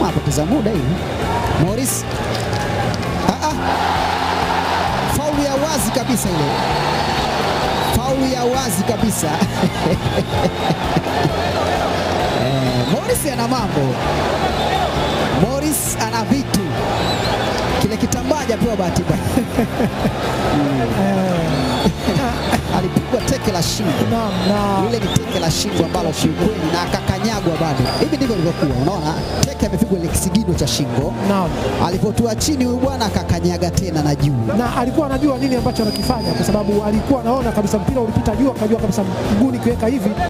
kama apoteza muda hivi. Morris. Ah ah. Faulu ya wazi kabisa ile. Faulu ya wazi kabisa. eh, Morris ana mambo. Morris ana vitu. Kile kitambaa hajapewa bahati mbaya. Alipigwa teke la shingo. Naam, na Lile ni teke la shingo ambalo kiukweli na akakanyagwa bado. Hivi ndivyo ilivyokuwa, unaona, teke amepigwa ile kisigino cha shingo, naam, alipotua chini huyu bwana akakanyaga tena na juu. na alikuwa anajua nini ambacho anakifanya, kwa sababu alikuwa anaona kabisa mpira ulipita juu, akajua kabisa mguu nikiweka hivi